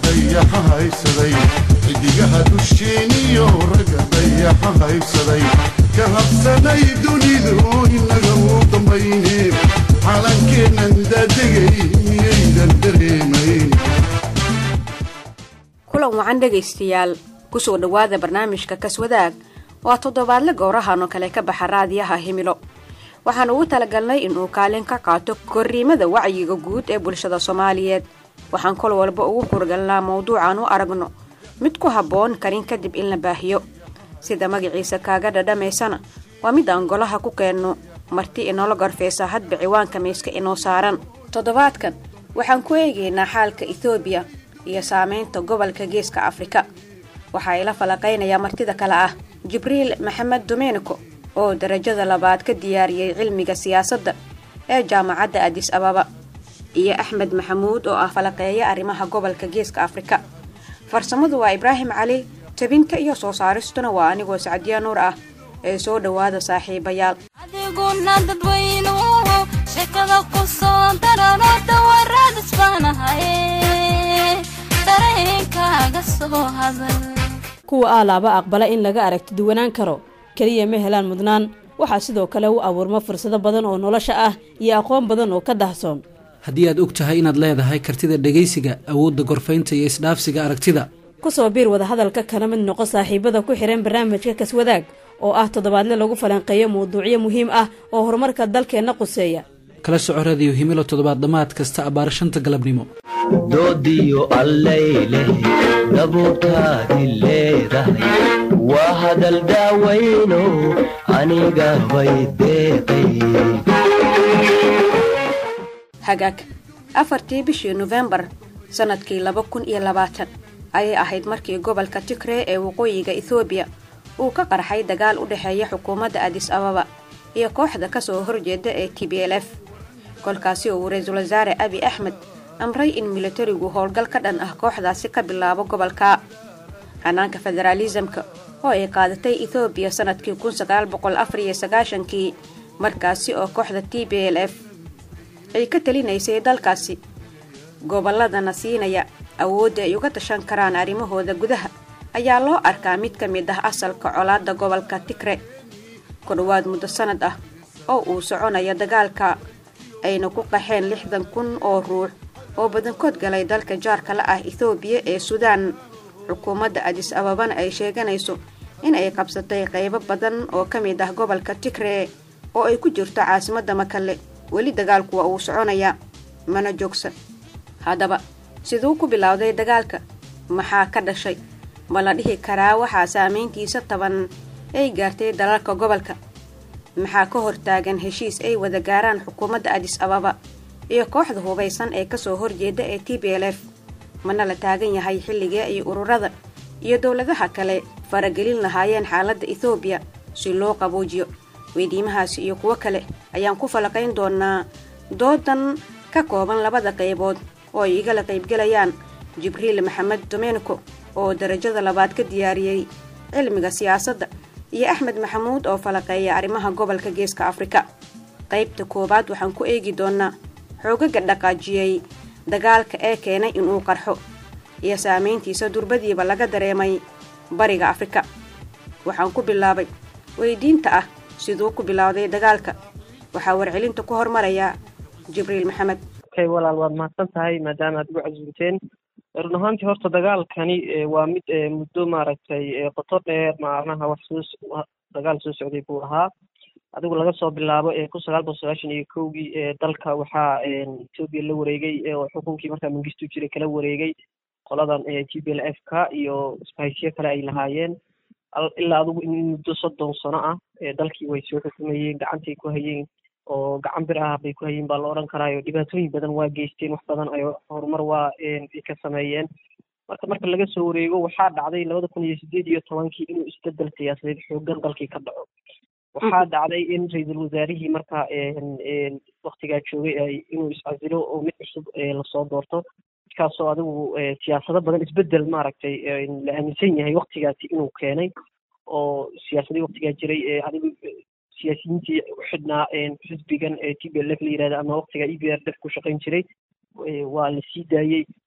dayaxa haysaday xidigaha dusheeniyo ragga dayaxa haysaday ka habsanay dunidu inaga u dambayne calankeennan daadegay miyaydan dareemayn kulan wacan dhegaystayaal kusoo dhowaada barnaamijka kaswadaag waa toddobaadle gowrahan oo kale ka baxa raadiyaha himilo waxaan ugu talagalnay inuu kaalin ka qaato korriimada wacyiga guud ee bulshada soomaaliyeed waxaan kol walba ugu kurgalnaa mawduucan u aragno mid ku habboon karin kadib in la baahiyo sida magaciisa kaaga dhadhamaysana waa mid aan golaha ku keenno marti inoola gorfeysa hadba ciwaanka miiska inoo saaran toddobaadkan waxaan ku eegaynaa xaalka ethoobiya iyo saameynta gobolka geeska afrika waxaa ila falaqaynaya martida kale ah jibriil maxamed domenico oo darajada labaad ka diyaariyey cilmiga siyaasadda ee jaamacadda adis ababa iyo axmed maxamuud oo ah falaqeeya arrimaha gobolka geeska afrika farsamadu waa ibraahim cali tabinta iyo soo saaristuna waa anigoo sacdiya nuur ah ee soo dhowaada saaxiibayaal adiguna dadweynuhu sheekada ku soo darano dhawaradisbaanahaye dareenkaaga soo hadal kuwa aalaaba aqbala in laga aragti duwanaan karo keliya ma helaan mudnaan waxaa sidoo kale u abuurma fursado badan oo nolosha ah iyo aqoon badan oo ka dahsoon haddii aad og tahay inaad leedahay kartida dhegaysiga awoodda gorfaynta iyo isdhaafsiga aragtida ku soo biir wadahadalka kana mid noqo saaxiibada ku xihan barnaamijka kaswadaag oo ah toddobaadle lagu falanqeeyo mawduucyo muhiim ah oo horumarka dalkeenna quseeya kala soco radiyo himilo toddobaad dhammaad kasta abbaara shanta galabnimo doodiyo allayleh dabuurtaadi leedahay waa hadal daawayno aniga bay deeqay hagaag afartii bishii nofembar sannadkii laba kun iyo labaatan ayay ahayd markii gobolka tigree ee waqooyiga ethoobiya uu ka qarxay dagaal u dhexeeya xukuumadda adis ababa iyo kooxda ka soo horjeeda ee t b l f kolkaasi uu ra-iisul wasaare abi axmed amray in militarigu howlgal ka dhan ah kooxdaasi ka bilaabo gobolka hanaanka federaalisamka oo ay qaadatay ethoobiya sannadkii kun sagaal boqol afar iyo sagaashankii markaasi oo kooxda t b l f ay ka talinaysay dalkaasi gobolladana siinaya awoodda ay uga tashan karaan arrimahooda gudaha ayaa loo arkaa mid ka mid ah asalka colaadda gobolka tigre ku dhowaad muddo sannad ah oo uu soconaya dagaalka ayna ku qaxeen lixdan kun oo ruux oo badankood galay dalka jaarka la ah ethoobiya ee suudaan xukuumadda adis ababana ay sheeganayso in ay qabsatay qaybo badan oo ka mid ah gobolka tigre oo ay ku jirto caasimadda makale weli dagaalku waa uu soconayaa mana joogsan haddaba siduu ku bilowday dagaalka maxaa ka dhashay ma la dhihi karaa waxaa saameyntiisa taban ay gaartay dalalka gobolka maxaa ka hortaagan heshiis ay wada gaaraan xukuumadda adis ababa iyo kooxda hubaysan ee kasoo horjeeda ee t b l f mana la taagan yahay xilligee ay ururada iyo dowladaha kale faragelin lahaayeen xaaladda ethoobiya si loo qaboojiyo weydiimahaasi iyo kuwo kale ayaan ku falaqayn doonaa doodan ka kooban labada qaybood oo ay igala qaybgelayaan jibriil maxamed domenico oo darajada labaad ka diyaariyey cilmiga siyaasadda iyo axmed maxamuud oo falaqeeya arrimaha gobolka geeska afrika qaybta koowaad waxaan ku eegi doonaa xoogaga dhaqaajiyey dagaalka ee keenay inuu qarxo iyo saameyntiisa durbadiiba laga dareemay bariga afrika waxaan ku bilaabay weydiinta ah siduu ku bilowday dagaalka waxaa warcelinta ku hormaraya jibriil maxamed okay walaal waad mahadsan tahay maadaama aad igu casuumteen run ahaantii horta dagaalkani waa mid muddo maaragtay qoto dheer macnaha wax soo dagaal soo socday buu ahaa adigu laga soo bilaabo kun sagaal boqol sagaashan iyo kowgii dalka waxaa etoobiya la wareegay oo xukunkii markaa mangistu jiray kala wareegay qoladan t b l f ka iyo sbahysyo kale ay lahaayeen ilaa adigu in muddo soddon sano ah dalkii way soo xukumayeen gacantay ku hayeen oo gacan bir ah bay ku hayeen baa la odhan karaayo dhibaatooyin badan waa geysteen wax badan ay horumar waa ay ka sameeyeen marka marka laga soo wareego waxaa dhacday labada kun iyo sideed iyo tobankii inuu isbedel siyaasadeed xoogan dalkii ka dhaco waxaa dhacday in ra-iisul wasaarihii marka waktigaa joogay inuu iscasilo oo mid cusub lasoo doorto midkaasoo adigu siyaasado badan isbedel maaragtay la aaminsan yahay waktigaasi inuu keenay oo siyaasadii waktigaa jiray adigu siyaasiyiintii u xidhnaa xisbigan t b l f la yirahda ama waktiga e b r f ku shaqayn jiray waa la sii daayey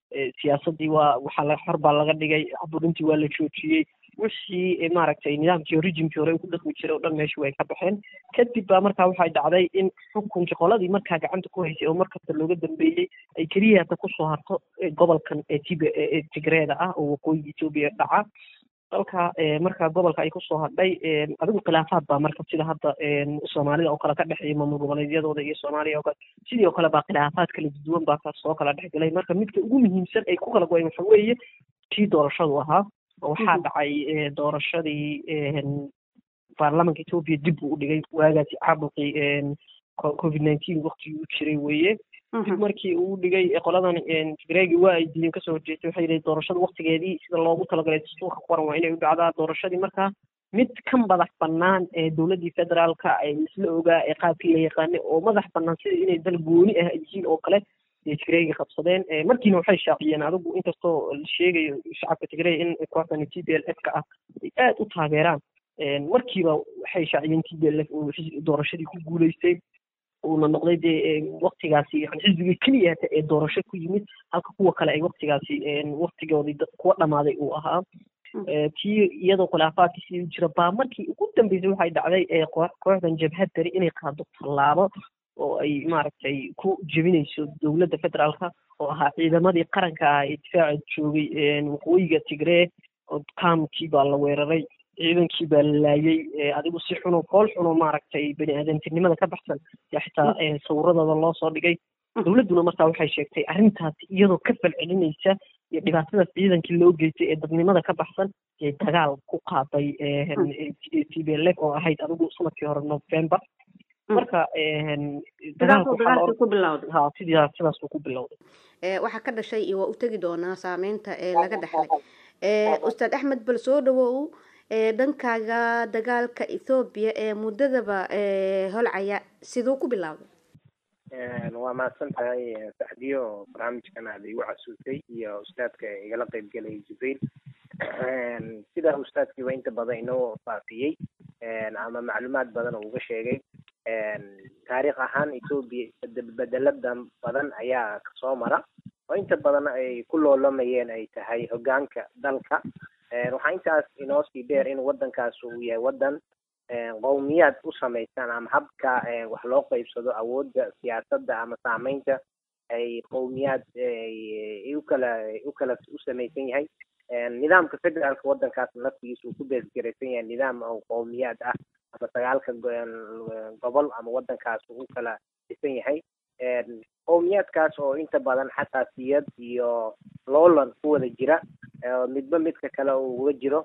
siyaasaddii waa waxaa la xor baa laga dhigay caburintii waa la joojiyey wixii maaragtay nidaamkii rijimkii hore ku dhaqmi jiray oo dhan meeshii way ka baxeen kadib baa markaa waxay dhacday in xukunkii qoladii markaa gacanta ku haysay oo markasta looga dambeeyey ay keliya hata kusoo harto gobolkan ee tib ee tigreeda ah oo waqooyiga etoobiya dhaca dalka markaa gobolka ay kusoo hadhay adigu khilaafaad baa marka sida hadda soomaalida oo kale ka dhexeeya maamul goboleedyadooda iyo soomaaliya oo kale sidii oo kale baa khilaafaad kala duwan baa ka soo kala dhexgelay marka midka ugu muhiimsan ay ku kala goyen waxa weeye tii doorashadu ahaa oo waxaa dhacay doorashadii baarlamanka etoobiya dib buu u dhigay waagaasi caabuqii covid nineteen waktigii u jiray weeye dib markii uu dhigay qoladan tigreegi waa ay diideen kasoo horjeestay waxay yidhi doorashada waktigeedii sida loogu talagalay dastuurka qoran waa inay u dhacdaa doorashadii markaa mid ka madax bannaan ee dowladdii federaalka ay isla ogaa ee qaabkii la yaqaanay oo madax bannaan sida inay dal gooni ah yihiin oo kale ay tigreegi qabsadeen markiina waxay shaaciyeen adigu inkastoo la sheegayo shacabka tigrey in kooxdan t b l f ka ah ay aad u taageeraan markiiba waxay shaaciyeen t b l f oo doorashadii ku guuleystay uuna noqday dee waktigaasi yani xisbigii keliya hata ee doorasho ku yimid halka kuwa kale ay waktigaasi waktigoodii kuwa dhamaaday uu ahaa tii iyadoo khilaafaadkii sidii jira baa markii ugu dambeysay waxay dhacday kooxdan jabhad dari inay qaado tallaabo oo ay maaragtay ku jebinayso dowladda federaalka oo ahaa ciidamadii qaranka ah ee difaaca joogay waqooyiga tigree kaamkii baa la weeraray ciidankii baa la laayay adigu si xuno fool xuno maaragtay bani aadamtinimada ka baxsan yaa xitaa sawiradooda loo soo dhigay dowladduna markaa waxay sheegtay arrintaasi iyadoo ka falcelinaysa iyo dhibaatadaas ciidankii loo geystay ee dadnimada ka baxsan ee dagaal ku qaaday t b l f oo ahayd adigu sanadkii hore november marka ha sidaa sidaasuu ku bilowday waxaa ka dhashay iyo waa u tegi doonaa saameynta ee laga dhexlay ustaad axmed bal soo dhawow dhankaaga dagaalka ethoobiya ee muddadaba holcaya siduu ku bilowday waa mahadsan tahay saxdiyo barnaamijkan aad igu casuusay iyo ustaadka igala qeybgelay jibriil sida ustaadkiiba inta badan inoo faafiyey ama macluumaad badan oo uga sheegay taariikh ahaan etoobiya bedeladan badan ayaa kasoo mara oo inta badan ay ku loolamayeen ay tahay hogaanka dalka waxaa intaas inoo sii dheer in wadankaas uu yahay wadan qowmiyaad u samaysan ama habka wax loo qeybsado awoodda siyaasadda ama saameynta ay qowmiyaad ukala ukala u samaysan yahay nidaamka federaalka wadankaas laftigiisa uu ku beesgaraysan yahay nidaam oo qowmiyaad ah ama sagaalka gobol ama wadankaas uu kala dhisan yahay qowmiyaadkaas oo inta badan xasaasiyad iyo loolan ku wada jira midba midka kale uu uga jiro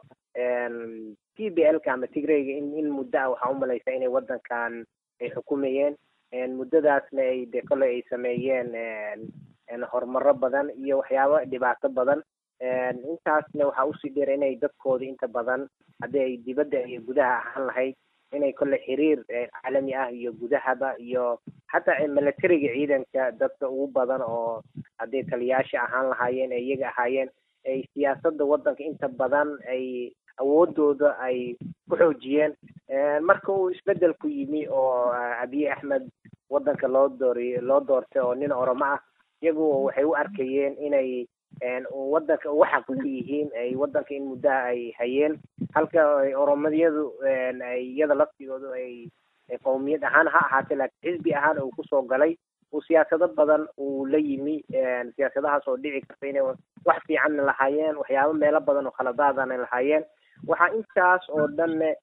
t b l ka ama tigreyga in in muddo ah waxaa umalaysa inay wadankan ay xukumayeen muddadaasna ay de kole ay sameeyeen horumaro badan iyo waxyaabo dhibaato badan intaasna waxaa usii dheer inay dadkooda inta badan haddii ay dibadda iyo gudaha ahaan lahayd inay kole xiriir caalami ah iyo gudahaba iyo xataa militariga ciidanka dadka ugu badan oo hadday taliyaasha ahaan lahaayeen ee iyaga ahaayeen ay siyaasadda wadanka inta badan ay awoodooda ay ku xoojiyeen marka uu isbedelku yimi oo abiy axmed wadanka loo dooriy loo doortay oo nin oromo ah iyagu waxay u arkayeen inay wadanka uga xaq leeyihiin ay wadanka in muddaha ay hayeen halka oromadiyadu ay iyada laftigoodu ay qowmiyad ahaan ha ahaatee laakiin xisbi ahaan uu kusoo galay uu siyaasado badan uu la yimi siyaasadahaas oo dhici karta inay wax fiicanna lahaayeen waxyaabo meelo badan oo khaladaadana lahaayeen waxaa intaas oo dhanne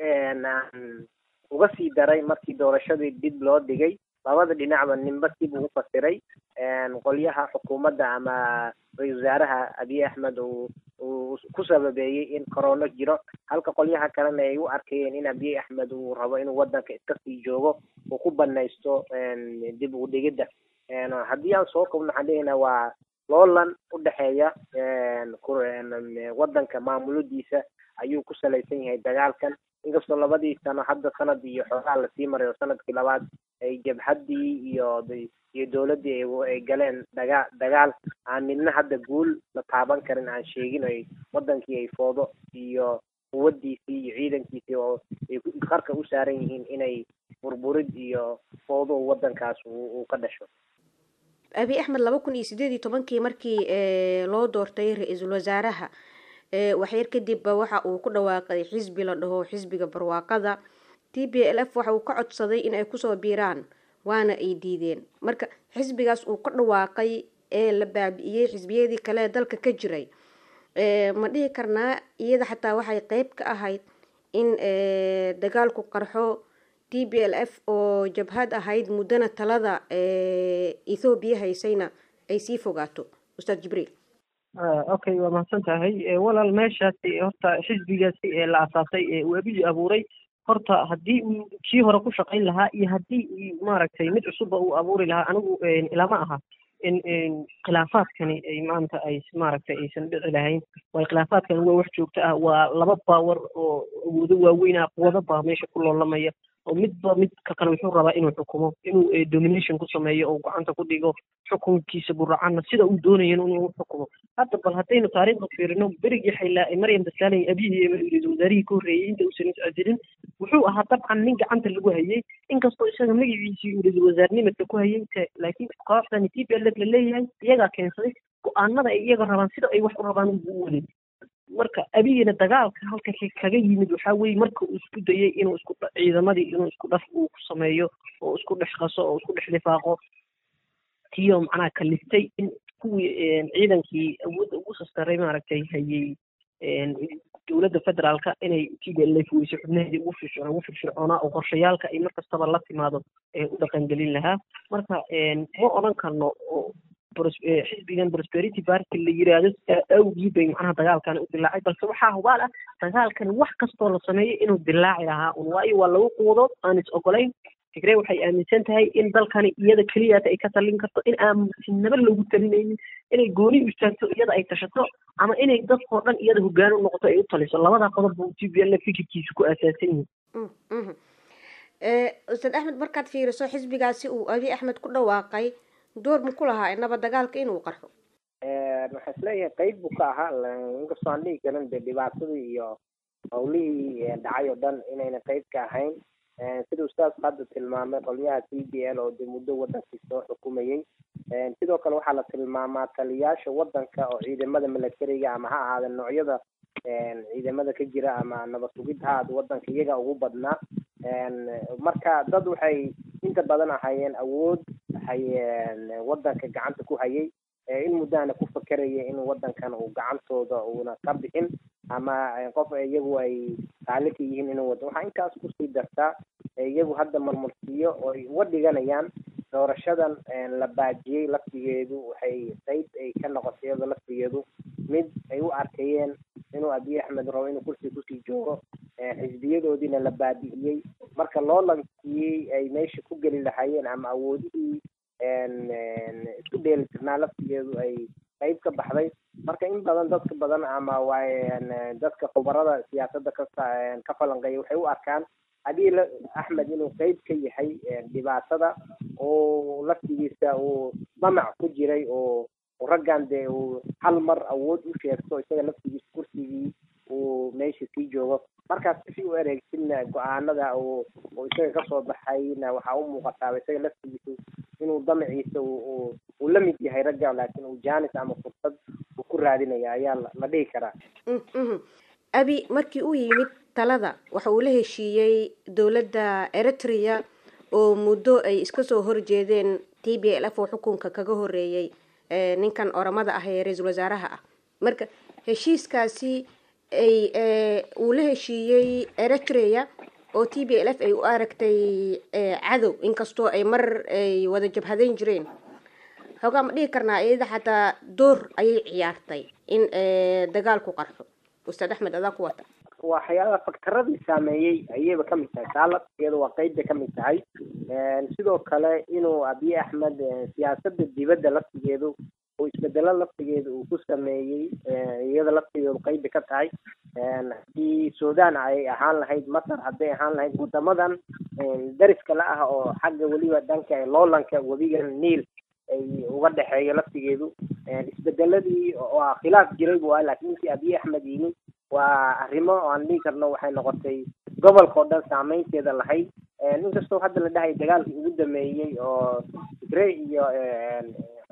uga sii daray markii doorashadii dib loo dhigay labada dhinacba ninba dib ugu fasiray qolyaha xukuumadda ama ra-isul wasaaraha abiy axmed uu uu ku sababeeyey in corona jiro halka qolyaha kalena ay u arkayeen in abiy axmed uu rabo inuu wadanka iska sii joogo uu ku banaysto dib u dhigidda haddii aan soo kobno waxaan leeyahnaa waa loolan u dhexeeya wadanka maamuladiisa ayuu ku salaysan yahay dagaalkan inkastoo labadii sano hadda sanad iyo xoogaa lasii maray oo sanadkii labaad ay jabhaddii iyo iyo dowladdii ay galeen dagaa dagaal aan midna hadda guul la taaban karin aan sheegin ay wadankii ay foodo iyo quwadiisii iyo ciidankiisii oo ay qarka u saaran yihiin inay burburid iyo foodo wadankaas uu ka dhasho abi axmed laba kun iyo sideed iyo tobankii markii loo doortay ra-iisul wasaaraha waxyar kadibba waxa uu ku dhawaaqay xisbi la dhaho xisbiga barwaaqada t b l f waxa uu ka codsaday in ay kusoo biiraan waana ay diideen marka xisbigaas uu ka dhawaaqay ee la baabi'iyey xisbiyadii kale ee dalka ka jiray ma dhihi karnaa iyada xataa waxay qeyb ka ahayd in dagaalku qarxo t b l f oo jabhad ahayd muddana talada ethoobiya haysayna ay sii fogaato ustaad jibriil okay waa mahadsan tahay walaal meeshaasi horta xisbigaasi ee la asaasay ee uu abiyi abuuray horta haddii uu kii hore ku shaqayn lahaa iyo haddii maaragtay mid cusubba uu abuuri lahaa anigu ilama aha in khilaafaadkani ay maanta ay maaragtay aysan dhici lahayn waayo khilaafaadkani waa wax joogto ah waa laba baawar oo awoodo waaweyn ah quwado baa meesha ku loolamaya oo midba midka kale wuxuu rabaa inuu xukumo inuu domination ku sameeyo oo gacanta ku dhigo xukunkiisa buracana sida uu doonayo inuu xukumo hadda bal haddaynu taariikhda fiirino berigii xaylaa maryam daslaaley abiyihii ra-iisul wasaarihii ka horreeyey inta uusan iscadilin wuxuu ahaa dabcan nin gacanta lagu hayay inkastoo isaga magaciisii uu ra-iisul wasaarnimadka ku hayay laakiin kooxdani t p l f la leeyahay iyagaa keensaday go-aanada ay iyaga rabaan sida ay wax u rabaan ugu u waday marka abiyina dagaalka halka kaga yimid waxaa weeye marka uu isku dayay inuu isku ciidamadii inuu isku dhaf uu ku sameeyo oo isku dhex qaso oo isku dhex lifaaqo tiyo macnaha kaliftay in kuwii ciidankii awoodda ugu sastaray maaragtay hayay dowladda federaalka inay t b l f weyse xubnaheedii ugu firfir ugu firfircoonaa oo qorshayaalka ay mar kastaba la timaado ee u dhaqangelin lahaa marka ma odhan karno xisbigan prosperity party la yiraahdo awgii bay macnaha dagaalkani u dilaacay balse waxaa hubaal ah dagaalkani wax kastoo la sameeyo inuu dilaaci lahaa un waayo waa lagu quudood aan is ogolayn tigree waxay aaminsan tahay in dalkani iyada keliyaata ay ka talin karto in aan sinaba loogu talinaynin inay gooni u istaagto iyada ay tashato ama inay dadkoo dhan iyada hogaan u noqoto ay u taliso labadaa qodob buu t b l fikirkiisa ku aasaasan yihin ustaad axmed markaad fiiriso xisbigaasi uu abi axmed ku dhawaaqay door mu ku lahaa inaba dagaalka inuu qarxo waxaa isleeyahay qeyb buu ka ahaa inkastoo aan dhihi karin de dhibaatadii iyo howlihii dhacay oo dhan inayna qeyb ka ahayn sida ustaadku hadda tilmaamay qolyaha t b l oo de muddo wadankii soo xukumayey sidoo kale waxaa la tilmaamaa taliyaasha wadanka oo ciidamada milatariga ama ha ahaada noocyada ciidamada ka jira ama nabad sugid ha ahaada wadanka iyaga ugu badnaa marka dad waxay inta badan ahayeen awood hayeen wadanka gacanta ku hayay in muddahana ku fakeraya in wadankan uu gacantooda uuna ka bixin ama qof iyagu ay qaali ka yihiin inuu wado waxaa intaas kusii dartaa iyagu hadda marmarsiiyo oo ay uga dhiganayaan doorashadan la baajiyey laftigeedu waxay qeyb ay ka noqotay iyadoo laftigeedu mid ay u arkayeen inuu abiy axmed rabo inuu kursi kusii joogo xisbiyadoodiina la baabi'iyey marka loo lankiyey ay meesha ku geli lahaayeen ama awoodihii isku dheeli tirnaa laftigeedu ay qeyb ka baxday marka in badan dadka badan ama waay dadka khubarada siyaasadda ka ka falanqeeya waxay u arkaan abiy axmed inuu qeyb ka yahay dhibaatada oo laftigiisa uu damac ku jiray oo raggan dee uu hal mar awood u sheegto isaga laftigiisa kursigii uu meesha sii joogo markaas si u ereegsinna go-aanada uu uu isaga kasoo baxayna waxaa u muuqataaba isaga laftigiisu inuu damaciisa uu uu la mid yahay ragga laakiin uu jaanis ama fursad uu ku raadinaya ayaa la dhihi karaa abi markii uu yimid talada waxa uu la heshiiyey dowladda eritrea oo muddo ay iska soo horjeedeen t b l f oo xukunka kaga horeeyey ninkan oramada ah ee ra-iisul wasaaraha ah marka heshiiskaasi ay uu la heshiiyey eritrea oo t b l f ay u aragtay cadow inkastoo ay mar ay wada jabhadeyn jireen hoogaa ma dhihi karnaa iyada xataa door ayay ciyaartay in dagaalku qarxo ustaad axmed adaa ku wata waxyaalaha faktaradii saameeyey ayayba kamid tahay taa laftigeeda waa qeyb bay kamid tahay sidoo kale inuu abiy axmed siyaasada dibadda laftigeedu oo isbedelo laftigeeda uu ku sameeyey iyada laftigeedu qeyb bay ka tahay haddii sudan ay ahaan lahayd masar hadday ahaan lahayd wadamadan dariska la ah oo xagga weliba dhanka loolanka webiga niil ay uga dhexeeyo laftigeedu isbedeladii oo khilaaf jiray bu ah laakiin intii abiy axmed yimi waa arrimo oo aan dhihi karno waxay noqotay gobolka oo dhan saameynteeda lahayd inkastoo hadda la dhahay dagaalkii ugu dameeyey oo tigre iyo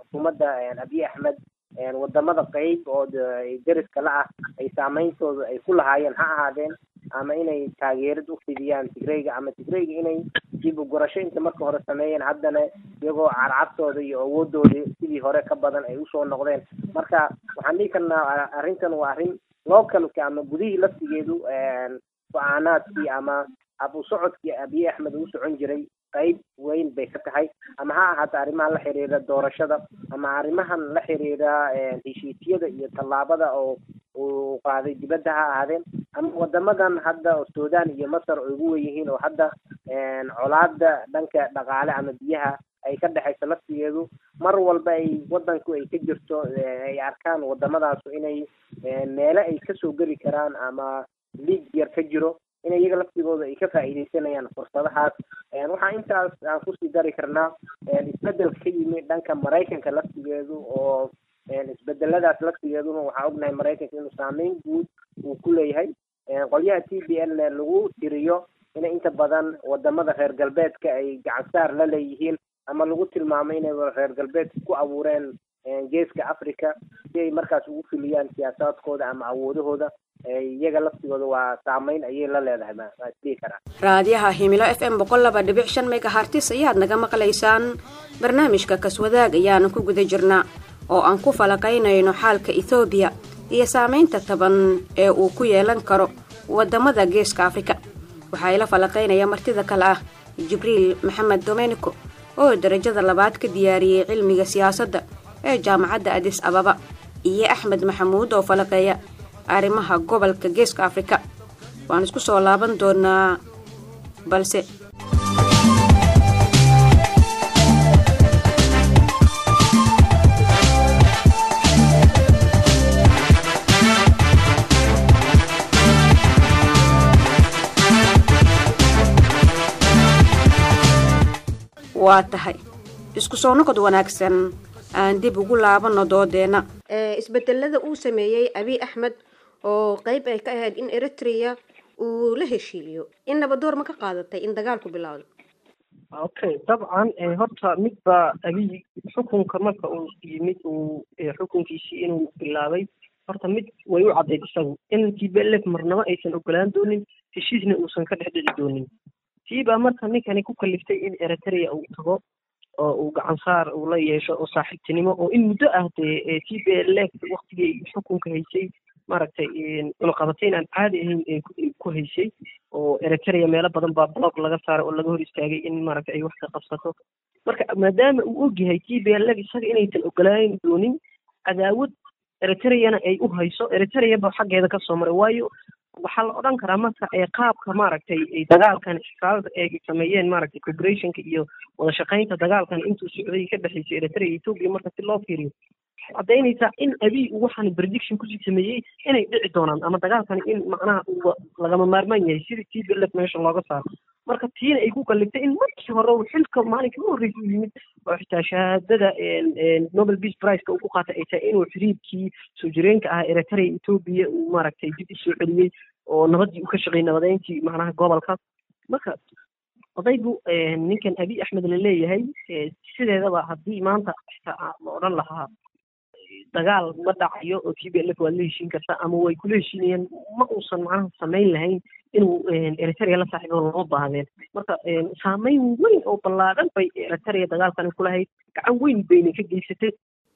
xukuumadda abiy axmed wadamada qeyb oo deriska la ah ay saameyntooda ay ku lahaayeen ha ahaadeen ama inay taageerad u fidiyaan tigreyga ama tigreyga inay dib u gurasho inta marka hore sameeyeen haddana iyagoo carcabtooda iyo awoodooda sidii hore ka badan ay usoo noqdeen marka waxaan dhihi karnaa arrintan waa arrin localka ama gudihii laftigeedu go-aanaadkii ama abu socodkii abiy axmed uu socon jiray qayb weyn bay ka tahay ama ha ahaato arrimahan la xiriira doorashada ama arrimahan la xiriira heshiisyada iyo tallaabada oo uu qaaday dibadda ha ahaadeen ama wadamadan hadda sudan iyo masar ay ugu wen yihiin oo hadda colaada dhanka dhaqaale ama biyaha ay ka dhexayso laftigeedu mar walba ay wadanku ay ka jirto ay arkaan waddamadaasu inay meelo ay kasoo geli karaan ama liig yar ka jiro in iyaga laftigooda ay ka faa'iidaysanayaan fursadahaas waxaa intaas aan kusii dari karnaa isbedel ka yimi dhanka maraykanka laftigeedu oo isbedeladaas laftigeeduna waxaa ognahay maraykanka inuu saameyn guud uu ku leeyahay qolyaha t b l lagu tiriyo in inta badan wadamada reer galbeedka ay gacansaar la leeyihiin ama lagu tilmaamo inay reer galbeedka ku abuureen geeska africa si ay markaas ugu filiyaan siyaasaadkooda ama awoodahooda iyaga laftigooda waa saameyn ayay la leedahay waa isdhihi karaa raadiyaha himilo f m boqol laba dhibic shan megahartis ayaad naga maqlaysaan barnaamijka kaswadaag ayaana ku guda jirnaa oo aan ku falaqaynayno xaalka ethoobiya iyo saameynta taban ee uu ku yeelan karo wadamada geeska afrika waxaa ila falaqaynaya martida kale ah jibriil maxamed domenico oo darajada labaad ka diyaariyey cilmiga siyaasadda ee jaamacadda adis ababa iyo axmed maxamuud oo falaqeeya arrimaha gobolka geeska afrika waan isku soo laaban doonaa balse waa tahay isku soo noqod wanaagsan aan dib ugu laabano doodeenna isbedelada uu sameeyey abiy axmed oo qeyb ay ka ahayd in eritrea uu la heshiiyo in nabadoor ma ka qaadatay in dagaalku bilowdo okay dabcan horta midba abiy xukunka marka uu yimid uu xukunkiisii inuu bilaabay horta mid way u caddayd isagu in t b l f marnabo aysan ogolaan doonin heshiisna uusan ka dhex dhici doonin tii baa marka ninkani ku kaliftay in eritrea uu tago oo uu gacan saar uu la yeesho oo saaxiibtinimo oo in muddo ah dee t b l f waktigii xukunka haysay maaragtay cunaqabatayn aan caadi ahayn ku haysay oo eritrea meelo badan baa blog laga saaray oo laga hor istaagay in maaragtay ay wax ka qabsato marka maadaama uu ogyahay t b l f isaga inaysan ogolaan doonin cadaawad eritreana ay u hayso eritrea ba xaggeeda kasoo maray waayo waxaa la odhan karaa marka ee qaabka maaragtay dagaalkan xisaalada ay sameeyeen maaragtay cooperationka iyo wada shaqaynta dagaalkan intuu socday ka dhexaysay eritrea iyo ethiopia marka si loo fiiriyo waxay caddaynaysaa in abiy uu waxaan prediction kusii sameeyey inay dhici doonaan ama dagaalkani in macnaha uu lagama maarmaan yahay sidii t b l f meesha looga saaro marka tiina ay ku kaliftay in markii hore uu xilka maalinka u horreysay u yimid oo xitaa shahaadada nobel peace priceka uu ku qaatay ay tahay inuu xiriirkii soo jireenka ah eritrea ethiopia uu maaragtay dib usoo celiyey oo nabadii uu ka shaqeeyey nabadeyntii macnaha gobolka marka odaygu ninkan abiy axmed la leeyahay sideedaba haddii maanta xitaa la odhan lahaa dagaal ma dhacayo oo t b l f waad la heshiin kartaa ama way kula heshiinayaan ma uusan macnaha samayn lahayn inuu eritrea la saaxiibo lama baahdeen marka saameyn weyn oo ballaadhan bay eritrea dagaalkani kulahayd gacan weyn bayna ka geysatay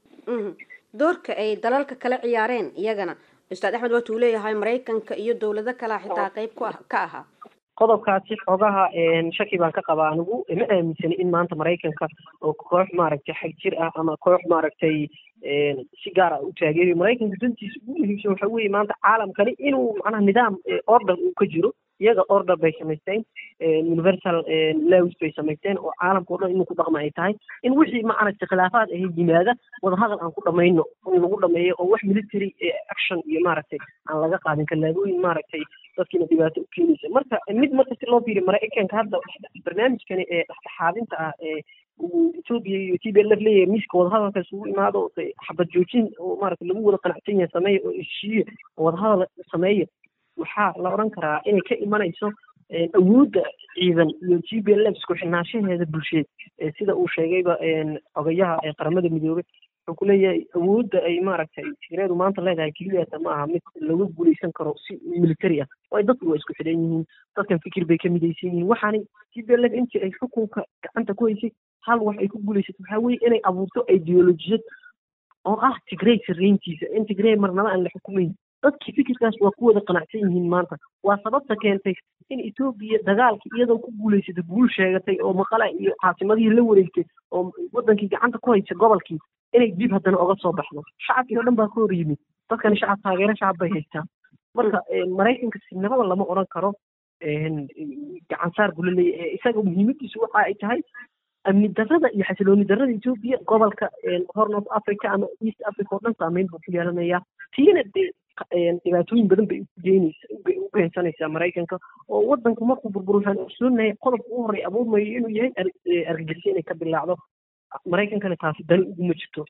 doorka ay dalalka kala ciyaareen iyagana ustaad axmed waatuu leeyahay maraykanka iyo dowlado kalea xitaa qeyb ku ah ka ahaa qodobkaasi xoogaha shaki baan ka qabaa anigu ma aaminsani in maanta maraykanka oo koox maaragtay xag jir ah ama koox maaragtay si gaar ah u taageerayo maraykanka dantiisa ugu muhiimsan waxa weeye maanta caalamkani inuu macnaha nidaam order uu ka jiro iyaga order bay samaysteen universal laws bay samaysteen oo caalamka o dhan inuu ku dhaqma ay tahay in wixii maaragtay khilaafaad ahay yimaada wadahadal aan ku dhamayno in lagu dhameeyo oo wax military action iyo maaragtay aan laga qaadin kallaabooyin maaragtay dadkiina dhibaato u keenaysa marka mid marka si loo fiiriyo maraykanka hadda barnaamijkani ee dhexdhexaadinta ah ee uu ethiopia iyo t b l f leeyahay miiska wadahadalka isugu imaado xabad joojin oo maaragtay lagu wada qanacsan yahay sameeya oo heshiiye oo wadahadal sameeya waxaa la odhan karaa inay ka imanayso awoodda ciidan iyo g b l f isku xirnaanshaheeda bulsheed sida uu sheegayba xogayaha qaramada midoobay wuxuu ku leeyahay awoodda ay maaragtay tigreedu maanta leedahay keliyata ma aha mid lagu guuleysan karo si military ah waayo dadku waa isku xidhan yihiin dadkan fikir bay ka midaysan yihiin waxaanay tblf intii ay xukunka gacanta ku haysay hal wax ay ku guuleysatay waxaa weeye inay abuurto ideolojiyad oo ah tigrey sarreyntiisa in tigrey marnaba aan la xukumayn dadkii fikirkaas waa ku wada qanacsan yihiin maanta waa sababta keentay in etoobiya dagaalkii iyadoo ku guuleysatay guul sheegatay oo maqala iyo caasimadihii la wareegtay oo wadankii gacanta ku haysa gobolkii inay dib haddana oga soo baxdo shacabkii oo dhan baa ka hor yimid dadkani shacab taageero shacab bay haystaa marka maraykanka sinabada lama odhan karo gacansaar buu laleeyahy isaga muhiimadiisu waxa ay tahay amni darrada iyo xasilooni darrada etoobiya gobolka horn of africa ama east africa oo dhan saameyn buu ku yeelanayaa tiina dee dhibaatooyin badan bay ugeynaysa bay u geensanaysaa maraykanka oo wadanku markuu burbur waxaan ogsoonahay qodobka u horey abuurmayo inuu yahay argagixisyo inay ka bilaacdo maraykankana taasi dani uguma jirto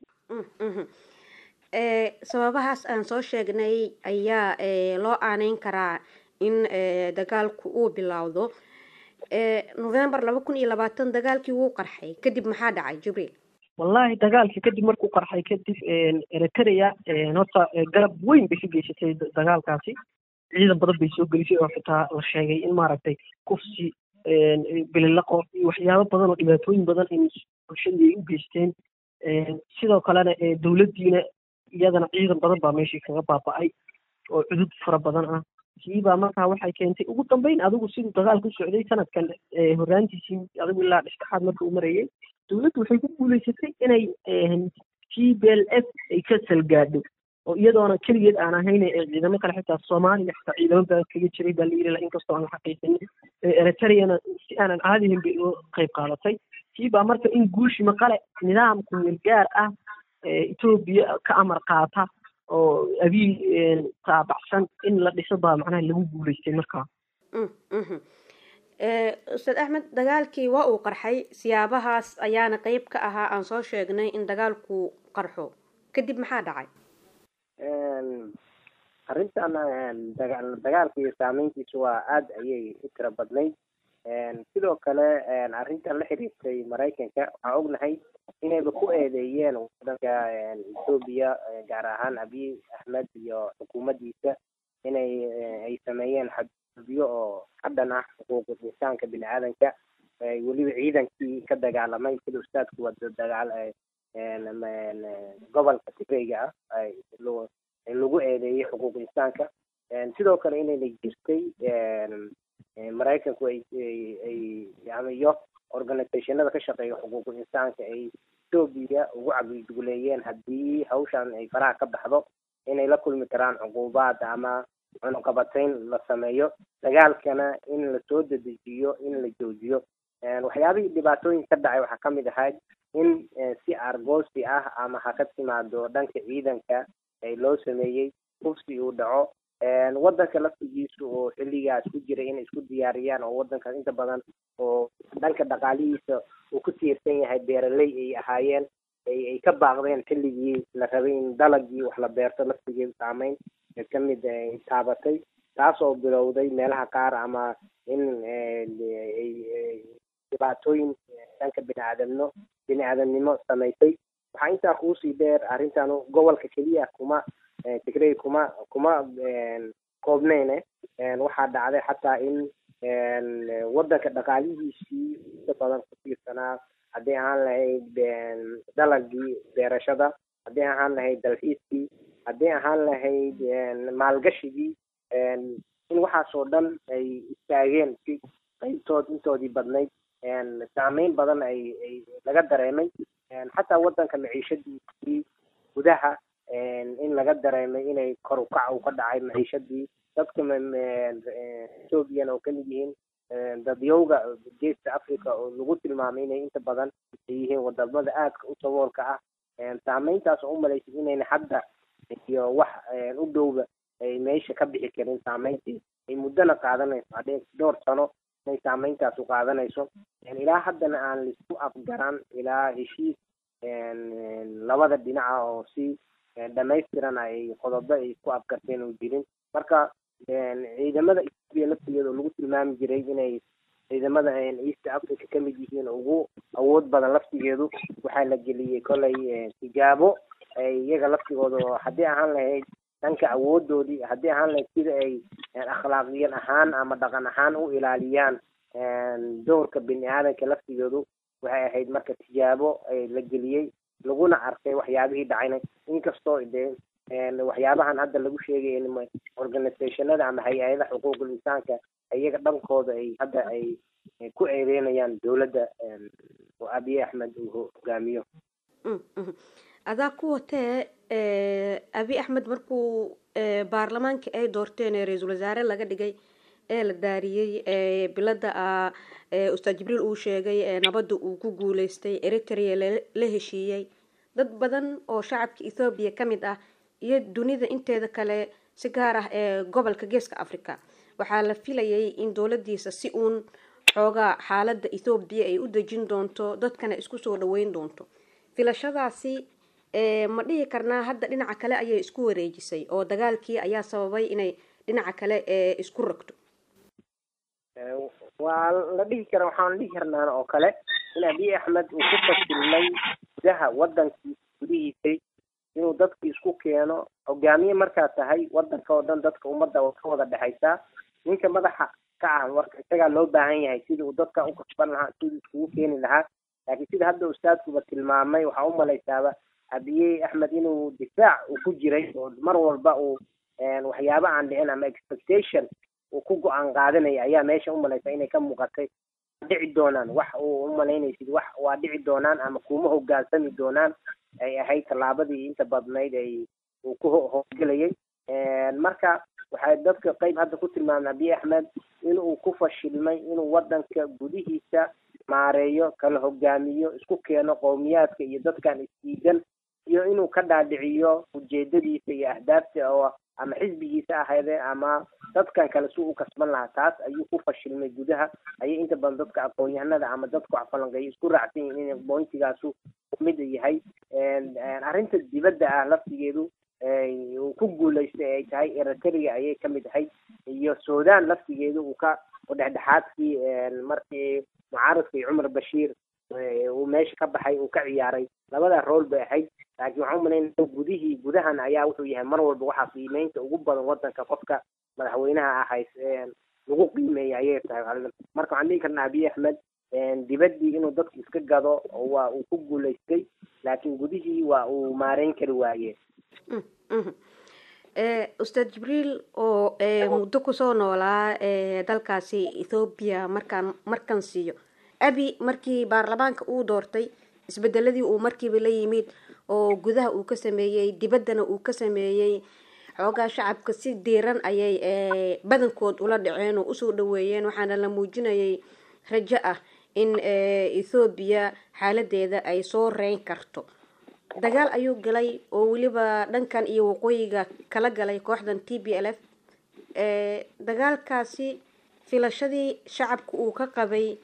sababahaas aan soo sheegnay ayaa loo aaneyn karaa in dagaalku uu bilowdo november laba kun iyo labaatan dagaalkii wuu qarxay kadib maxaa dhacay jibriil wallahi dagaalkii kadib markuu qarxay kadib eritrea horta garab weyn bay ka geysatay dagaalkaasi ciidan badan bay soo gelisay oo xitaa la sheegay in maaragtay kufsi bililaqo iyo waxyaabo badan oo dhibaatooyin badan in bulshadii ay u geysteen sidoo kalena dowladdiina iyadana ciidan badan baa meeshii kaga baaba'ay oo cudud fara badan ah kiibaa markaa waxay keentay ugu dambeyn adigu siduu dagaalku socday sanadkan horraantiisii adigu ilaa dhexdhexaad marka uu marayay dowladdu waxay ku guuleysatay inay t b l f ay ka salgaadho oo iyadoona keligeed aan ahayn ciidamo kale xitaa soomaaliya xitaa ciidamo baa kaga jiray baa la yiri inkastoo aan la xaqiiqinin eritreana si aanan caadihin bay uga qayb qaadatay kiibaa marka in guushi maqale nidaamku meelgaar ah etoobiya ka amar qaata oo abiy taabacsan in la dhiso baa macnaha lagu guuleystay markaa ustaad axmed dagaalkii waa uu qarxay siyaabahaas ayaana qeyb ka ahaa aan soo sheegnay in dagaalku qarxo kadib maxaa dhacay arrintan dagaalka iyo saameyntiisu waa aada ayay u tiro badnayd sidoo kale arrintan la xiriirtay maraykanka waxaa ognahay inayba ku eedeeyeen wadanka etoobiya gaar ahaan abiy axmed iyo xukuumaddiisa inay ay sameeyeen xadgudubyo oo hadhan ah xuquuqul insaanka bini aadanka weliba ciidankii ka dagaalamay sida ustaadku wada dagaal gobolka tigreyga ah lagu eedeeyey xuquuq insaanka sidoo kale inayna jirtay maraykanku ay iyo organizationada ka shaqeeya xuquuqul insaanka ay etoobiya ugu cabdiduguleeyeen haddii hawshan ay faraha ka baxdo inay la kulmi karaan cuquubaad ama cunuqabatayn la sameeyo dagaalkana in lasoo dedejiyo in la joojiyo waxyaabihii dhibaatooyin ka dhacay waxaa kamid ahayd in si argoosi ah ama ha ka timaado dhanka ciidanka loo sameeyey kufsi uu dhaco wadanka laftigiisu oo xilligaas ku jiray inay isku diyaariyaan oo wadankaas inta badan oo dhanka dhaqaalihiisa uu ku tiirsan yahay beeraley ay ahaayeen ay ka baaqdeen xilligii la rabay in dalagii wax la beerto laftigeedu saameyn kamid taabatay taas oo bilowday meelaha qaar ama in dhibaatooyin dhanka biniaadamno bini-aadamnimo samaysay waxaa intaa kuusii dheer arrintan gobolka keliya kuma tigrey kuma kuma koobneyne waxaa dhacday xataa in wadanka dhaqaalihiisii inta badan ku tiirsanaa haddii ahaan lahayd dalagii beerashada haddii ahaan lahayd dalxiiskii haddii ahaan lahayd maalgashigii in waxaasoo dhan ay istaageen si qaybtood intoodii badnayd saameyn badan ay ay laga dareemay xataa wadanka maciishadiisii gudaha in laga dareemay inay kor ukac uu ka dhacay maciishadii dadka ethoobiyan oo kamid yihiin dadyowga geeska africa oo lagu tilmaamay inay inta badan ay yihiin wadamada aadka u saboolka ah saameyntaas oo umalaysay inayna hadda iyo wax u dhowba ay meesha ka bixi karin saameyntii ay muddona qaadanayso hadhee dhowr sano inay saameyntaas u qaadanayso ilaa haddana aan laisku afgaran ilaa heshiis labada dhinaca oo si dhamaystiran ay qodobo ay isku afgarteen oo jirin marka ciidamada etoobiya laftigeeda oo lagu tilmaami jiray inay ciidamada east africa ka mid yihiin ugu awood badan laftigeedu waxaa la geliyey kolay tijaabo iyaga laftigooda oo haddii ahaan lahayd dhanka awoodoodii haddii ahaan lahayd sida ay akhlaaqiyan ahaan ama dhaqan ahaan u ilaaliyaan doorka bini aadanka laftigeedu waxay ahayd marka tijaabo la geliyey laguna arkay waxyaabihii dhacayna inkastoo dee waxyaabahan hadda lagu sheegay organizationada ama hay-adaha xuquuqul insaanka iyaga dhankooda ay hadda ay ku eedeynayaan dowladda oo abiy axmed uu hogaamiyo adaa ku watee abi axmed markuu baarlamaanka ay doorteen ee ra-iisul wasaare laga dhigay ee la daariyey bilada ustaad jibriil uu sheegay nabadda uu ku guuleystay eritrea la heshiiyey dad badan oo shacabka ethoobiya ka mid ah iyo dunida inteeda kale si gaar ah ee gobolka geeska africa waxaa la filayay in dowladiisa si uun xoogaa xaalada ethoobiya ay u dejin doonto dadkana isku soo dhaweyn doonto filashadaasi ma dhihi karnaa hadda dhinaca kale ayay isku wareejisay oo dagaalkii ayaa sababay inay dhinaca kale isku rogto waa la dhihi kara waxaan dhihi karnaa oo kale in abiy axmed uu ku fasilmay gudaha wadankiisa gudihiisay inuu dadki isku keeno hogaamiye markaa tahay wadanka oo dhan dadka ummadda ka wada dhexaysaa ninka madaxa ka ah marka isagaa loo baahan yahay sidii uu dadka u kasban lahaa sidii iskugu keeni lahaa laakiin sida hadda ustaadkuba tilmaamay waxaa u malaysaaba abiye axmed inuu difaac uu ku jiray oo mar walba uu waxyaaba aan dhicin ama expectation uu ku go-aan qaadanaya ayaa meesha umalaysa inay ka muuqatay dhici doonaan wax uu umalaynaysid wax waa dhici doonaan ama kuma hogaansami doonaan ay ahayd tallaabadii inta badnayd ay uu ku howlgelayay marka waxay dadka qeyb hadda ku tilmaamay abiy axmed inuu ku fashilmay inuu wadanka gudihiisa maareeyo kala hogaamiyo isku keeno qowmiyaadka iyo dadkan isdiidan iyo inuu ka dhaadhiciyo ujeedadiisa iyo ahdaafta oo ama xisbigiisa ahaydee ama dadkan kale si u kasban lahaa taas ayuu ku fashilmay gudaha ayay inta badan dadka aqoon-yahanada ama dadka wax falanqeeya isku raacsan yihin in bointigaasu mid yahay arrinta dibadda ah laftigeedu uu ku guulaystay ay tahay eritrea ayay kamid ahayd iyo sudan laftigeedu uu ka dhexdhexaadkii markii mucaaradkii cumar bashiir uu meesha ka baxay uu ka ciyaaray labada rool bay ahayd laakiin waxaan umalaynaya gudihii gudahan ayaa wuxuu yahay mar walba waxaa qiimeynta ugu badan wadanka qofka madaxweynaha ahays lagu qiimeeya ayay tahay marka waxaan dhihi karnaa abiy axmed dibaddii inuu dadku iska gado waa uu ku guulaystay laakiin gudihii waa uu maareyn kari waaye ustaad jibriil oo muddo kusoo noolaa dalkaasi ethoobiya markaan markan siiyo abi markii baarlamaanka uu doortay isbedeladii uu markiiba la yimid oo gudaha uu ka sameeyey dibaddana uu ka sameeyey xoogaa shacabka si diiran ayay badankood ula dhaceen oo usoo dhaweeyeen waxaana la muujinayay rajo ah in ethoobiya xaaladeeda ay soo reyn karto dagaal ayuu galay oo weliba dhankan iyo waqooyiga kala galay kooxdan t b l f dagaalkaasi filashadii shacabka uu ka qabay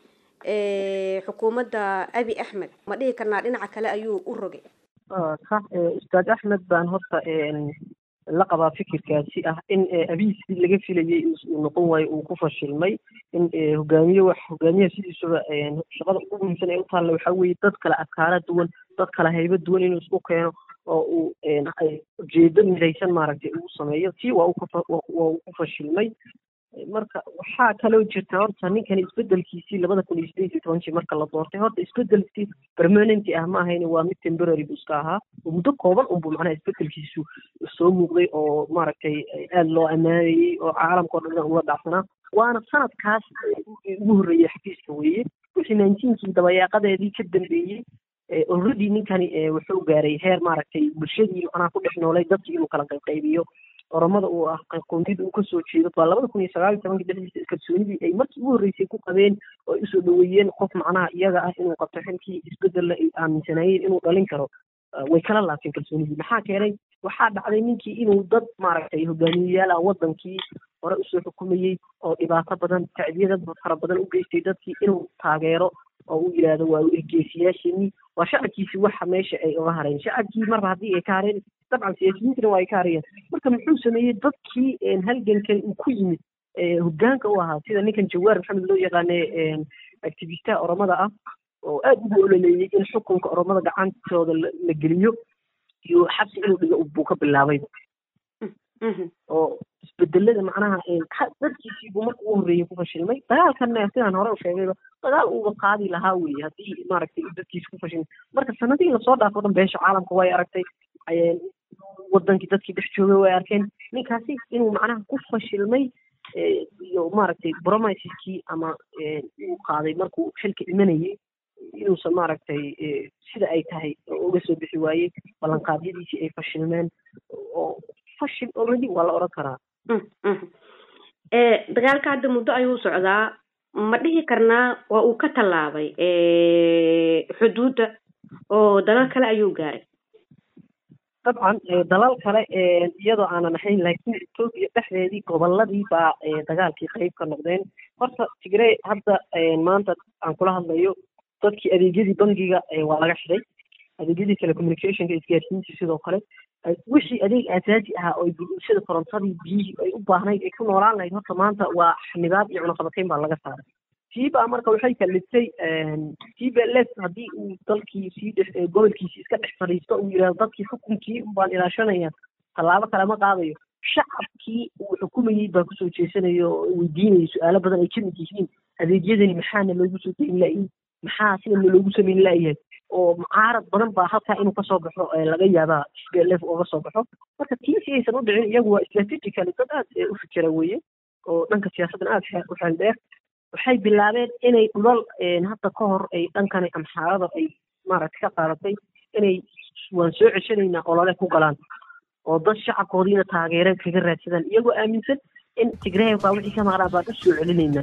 xukuumadda abi axmed ma dhihi karnaa dhinaca kale ayuu u rogay sax ustaad axmed baan horta la qabaa fikirkaasi ah in abiy sidii laga filayay uu noqon waayo uu ku fashilmay in hogaamiye wax hogaamiyaha sidiisuba shaqada ugu muhiimsan ee u taalla waxaa weeye dad kale afkaara duwan dad kale haybo duwan inuu isku keeno oo uu ujeedo midaysan maaragtay uu sameeyo tii waa waa uu ku fashilmay marka waxaa kaloo jirta horta ninkani isbedelkiisii labada kun iyo sideed iyo tobankii marka la doortay horta isbedelkii permanenty ah ma ahayn waa mid temporary buu iska ahaa oo muddo kooban unbuu macnaha isbedelkiisu soo muuqday oo maaragtay aada loo ammaanayey oo caalamka o dhan uga dhacsanaa waana sanadkaas ugu horreeyey xafiiska weeye wixii nineteenkii dabayaaqadeedii ka dambeeyey already ninkani wuxuu gaaray heer maaragtay bulshadii macnaha ku dhex noolay dadkii inuu kala qaybqaybiyo oromada uu ah qoomiyada uu kasoo jeedo waa labada kun iyo sagaal iyo tobankii dhexdiisa kalsoonidii ay markii ugu horreysay ku qabeen oo ay usoo dhaweeyeen qof macnaha iyaga ah inuu qabto xilkii isbedella ay aaminsanaayeen inuu dhalin karo way kala laabteen kalsoonidii maxaa keenay waxaa dhacday ninkii inuu dad maaragtay hogaamiyeyaal ah wadankii hore usoo xukumayey oo dhibaato badan tacdiyada fara badan u geystay dadkii inuu taageero oo uu yidhaahdo waa ergeesiyaasheenii waa shacabkiisi waxa meesha ay uga hareen shacabkii marba haddii ay ka hareen dabcan siyaasiyiintana waa ay ka harayeen marka muxuu sameeyey dadkii halgankan uu ku yimid hoggaanka u ahaa sida ninkan jawaar maxamed loo yaqaane activistaha oromada ah oo aada ugu ololeeyey in xukunka oromada gacantooda la geliyo iyo xabsi inuu dhigo buu ka bilaabay oo isbedelada macnaha dadkiisiibuu marka ugu horreeyey ku fashilmay dagaalkanna sidaan hore u sheegayba dagaal uuba qaadi lahaa weeye haddii maaragtay dadkiisa ku fashilmay marka sanadihii lasoo dhaafo dhan beesha caalamka way aragtay wadankii dadkii dhex joogay way arkeen ninkaasi inuu macnaha ku fashilmay iyo maaragtay bromiskii ama uu qaaday markuu xilka imanayay inuusan maaragtay sida ay tahay uga soo bixi waayey ballanqaadyadiisii ay fashilmeen oo fashil already waa la odhan karaa dagaalka hadda muddo ayuu socdaa ma dhihi karnaa waa uu ka tallaabay xuduudda oo dalal kale ayuu gaaray dabcan dalal kale iyadoo aanan ahayn laakiin etoobiya dhexdeedii goboladii baa dagaalkii qayb ka noqdeen horta tigrey hadda maanta aan kula hadlayo dadkii adeegyadii bangiga waa laga xidhay adeegyadii telecommunicationka isgaarsiintii sidoo kale wixii adeeg aasaasi ahaa oo bulshada korontadii biyihii ay u baahnayd ay ku noolaan lahayd horta maanta waa xanibaad iyo cunaqabatayn baa laga saaray tiiba marka waxay kaliftay tiiba les haddii uu dalkii sii dhex gobolkiisii iska dhex fadhiisto uu yidhahdo dadkii xukunkii baan ilaashanaya tallaabo kale ma qaadayo shacabkii uu xukumayey baa kusoo jeesanaya oo weydiinaya su-aalo badan ay ka mid yihiin adeegyadani maxaana loogu soo deyin laayihin maxaa sidana loogu samayn laayahay oo mucaarad badan baa halkaa inuu kasoo baxo laga yaabaa sblf uga soo baxo marka tii si aysan u dhicin iyagu waa strategically dad aad u fikira weeye oo dhanka siyaasaddan aada u xeel dheer waxay bilaabeen inay dhulal hadda ka hor ay dhankani amxaarada ay maaragtay ka qaadatay inay waan soo ceshanaynaa olole ku galaan oo dad shacabkoodiina taageere kaga raadsadaan iyagoo aaminsan in tigreey baa wixii ka maqnaa baan u soo celinaynaa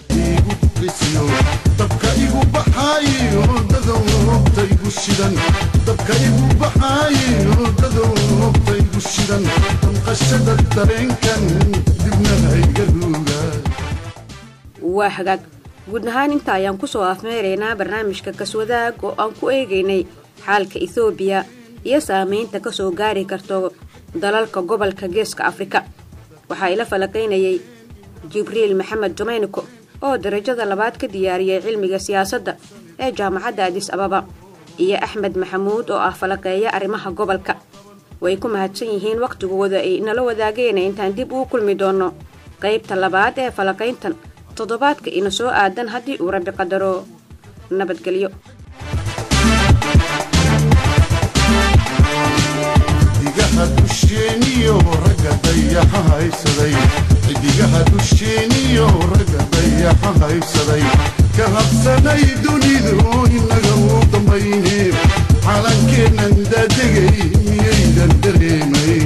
dabka igu baxaayo dadowta igu shidan dabka igu baxaayo dadowta igu shidan damqashada dareenkan dibna hayga ruuga waa hagaag guud ahaan inta ayaan kusoo afmeeraynaa barnaamijka kaswadaag oo aan ku eegaynay xaalka ethoobiya iyo saamaynta kasoo gaari karto dalalka gobolka geeska afrika waxaa ila falaqaynayay jibriil maxamed jomayniko oo darajada labaad ka diyaariyay cilmiga siyaasadda ee jaamacadda adis ababa iyo axmed maxamuud oo ah falaqeeya arrimaha gobolka way ku mahadsan yihiin wakhtigooda ay nala wadaageen intaan dib uu kulmi doono qaybta labaad ee falaqayntan toddobaadka ina soo aadan haddii uu rabbi qadaro nabadgelyo xidigaha dusheeniyo ragga dayaxa haysaday xidigaha dusheeniyo ragga dayaxa haysaday ka habsanay dunidu inaga u dambayne calankeennan daadegay miyaydan dareemay